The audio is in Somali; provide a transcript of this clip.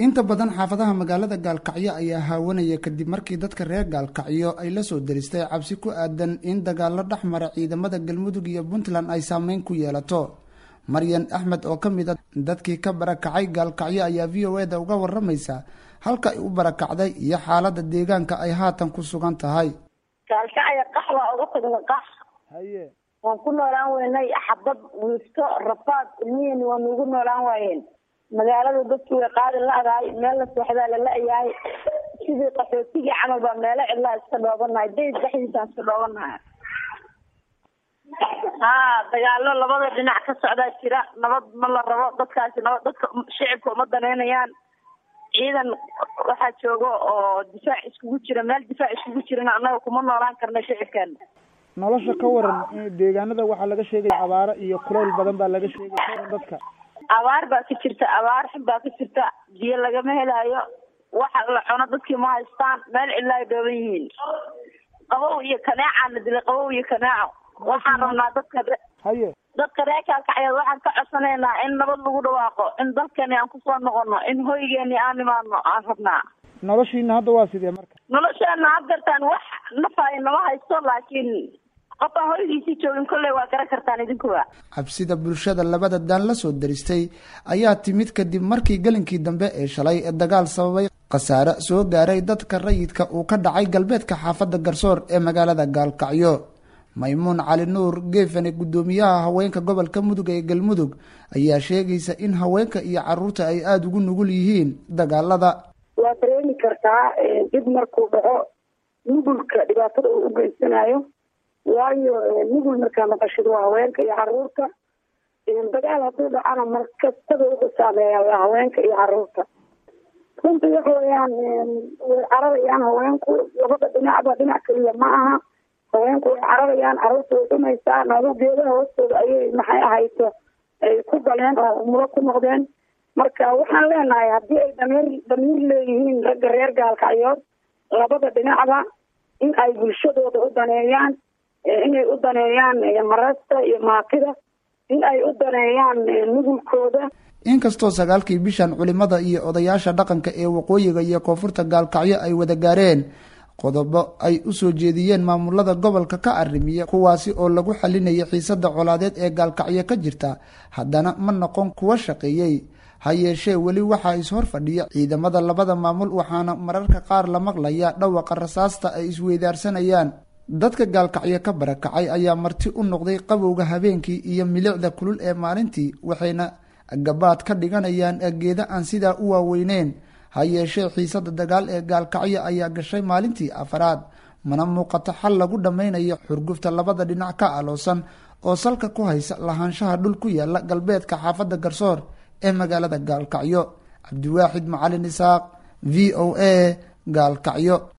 inta badan xaafadaha magaalada gaalkacyo ayaa haawanaya kadib markii dadka reer gaalkacyo ay la soo daristay cabsi ku aadan in dagaalo dhex mara ciidamada galmudug iyo puntland ay saameyn ku yeelato maryan axmed oo ka mid a dadkii ka barakacay gaalkacyo ayaa v o eda uga waramaysa halka ay u barakacday iyo xaalada deegaanka ay haatan ku sugan tahay gaalkacyo qax waa uga tagna qax haye waan ku noolaan weynay xabad wiifto rafaad ilmihiina waa nuugu noolaan waayeen magaalada dadki way qaadi la-dahay meel la seexdaa lala-yahay sidii qaxootigii camal baa meelo cidlaa iska dhoobanahay dayd dhexdiisaan iska dhoobanahay haa dagaalo labada dhinac ka socdaa jira nabad ma la rabo dadkaasi nabad dadka shicibka uma daneynayaan ciidan waxaa jooga oo difaac iskugu jira meel difaac iskugu jirana annaga kuma noolaan karna shicibkeena nolosha ka waran deegaanada waxaa laga sheegaya abaaro iyo kuleyl badan baa laga sheegay ka waran dadka abaar baa ka jirta abaar xun baa ka jirta biyo lagama helaayo waxa la cuno dadkii ma haystaan meel cidla ay dhooban yihiin qabow iyo kaneecaan la dilay qabow iyo kaneeco waxaan rabnaa dadka haye dadka reer kaalkacyeed waxaan ka codsanaynaa in nabad lagu dhawaaqo in dalkani aan kusoo noqono in hoygeeni aan imaano aan rabnaa noloshiina hadda waa sidee marka nolosheena hadgartaan wax nafaay nama haysto laakiin qof aan hoygiisii joogin kolley waa garan kartaan idinkuwa cabsida bulshada labada daan la soo daristay ayaa timid kadib markii gelinkii dambe ee shalay ee dagaal sababay khasaare soo gaaray dadka rayidka uu ka dhacay galbeedka xaafadda garsoor ee magaalada gaalkacyo maymuun cali nuur geefane guddoomiyaha haweenka gobolka mudug ee galmudug ayaa sheegaysa in haweenka iyo caruurta ay aada ugu nugul yihiin dagaalada waa dareemi kartaa dib markuu dhaco nugulka dhibaatada uu u geysanayo waayo nugul markaa maqashid waa haweenka iyo caruurta dagaal hadduu dhacana markastada wuxuu saameeyaa waa haweenka iyo caruurta runtii waxa weyaan way cararayaan haweenku labada dhinacba dhinac keliya ma aha haweenku way cararayaan caruurta way dhumaysaa naadu geedaha hoostooda ayay maxay ahayto ay ku galeen oo umulo ku noqdeen marka waxaan leenahay haddii ay damiir damiir leeyihiin ragga reer gaalkacyood labada dhinacba in ay bulshadooda u daneeyaan inay u daneeyaan marasta iyo maakida in ay u daneeyaan nugulkooda inkastoo sagaalkii bishan culimada iyo odayaasha dhaqanka ee waqooyiga iyo koonfurta gaalkacyo ay wada gaareen qodobo ay u soo jeediyeen maamulada gobolka ka arrimiya kuwaasi oo lagu xalinayay xiisada colaadeed ee gaalkacyo ka jirta haddana ma noqon kuwa shaqeeyey ha yeeshee weli waxaa ishor fadhiya ciidamada labada maamul waxaana mararka qaar la maqlaya dhawaqa rasaasta ay isweydaarsanayaan dadka gaalkacyo ka barakacay ayaa marti u noqday qabowga habeenkii iyo milicda kulul ee maalintii waxayna gabaad ka dhiganayaan geeda aan sidaa u waaweyneyn ha yeeshee xiisada dagaal ee gaalkacyo ayaa gashay maalintii afaraad mana muuqato xal lagu dhammaynayo xurgufta labada dhinac ka aloosan oo salka ku haysa lahaanshaha dhul ku yaala galbeedka xaafadda garsoor ee magaalada gaalkacyo cabdiwaaxid macalin isaaq v o a gaalkacyo